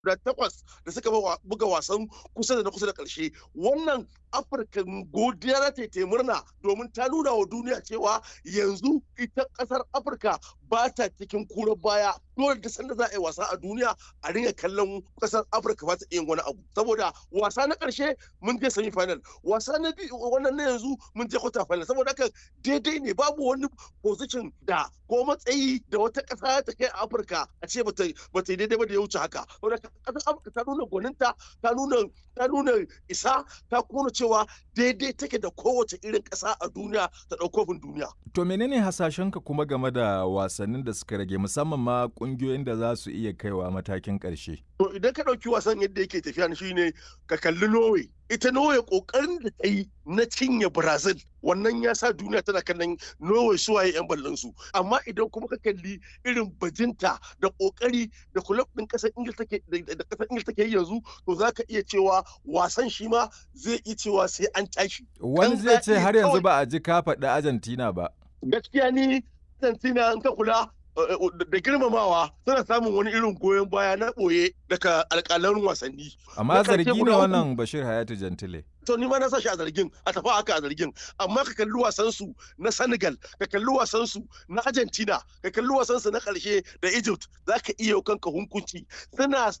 da takwas da suka buga wasan kusa da na kusa da ƙarshe wannan afirka godiya na ta murna domin ta nuna wa duniya cewa yanzu ita ƙasar afirka ba ta cikin kura baya dole da sanda za a yi wasa a duniya a ringa kallon ƙasar afirka ba ta iya wani abu saboda wasa na ƙarshe mun je semi final wasa na biyu wannan na yanzu mun je quarter final saboda haka daidai ne babu wani position da ko matsayi da wata ƙasa ta kai a afirka a ce ba ta yi daidai ba da ya wuce haka saboda ƙasar afirka ta nuna gwaninta ta nuna ta nuna isa ta kuma cewa daidai take da kowace irin ƙasa a duniya ta ɗaukofin duniya. To menene hasashenka kuma game da wasannin da suka rage musamman ma ƙungiyoyin da za su iya kaiwa matakin ƙarshe? To idan ka ɗauki wasan yadda yake tafiya shi ne ka kalli Norway. Ita Norway ƙoƙarin da ta yi na cinye Brazil wannan ya sa duniya tana kallon Norway suwaye 'yan ballon su. Amma idan kuma ka kalli irin bajinta da ƙoƙari da kulab ɗin ƙasar Ingil take da ƙasar Ingil take yanzu to za ka iya cewa wasan shi ma zai iya cewa sai an tashi. Wani zai ce har yanzu ba a ji ka faɗi Argentina ba. Gaskiya ni Argentina in ka kula da girmamawa suna samun wani irin goyon baya na ɓoye daga alƙalan wasanni. Amma zargi ne wannan Bashir Hayatu Jantile. to ni ma na sa shi a zargin a tafi haka a zargin amma ka kalli wasan su na Senegal ka kalli wasan su na Argentina ka kalli wasan su na karshe da Egypt zaka iya kanka hunkunci suna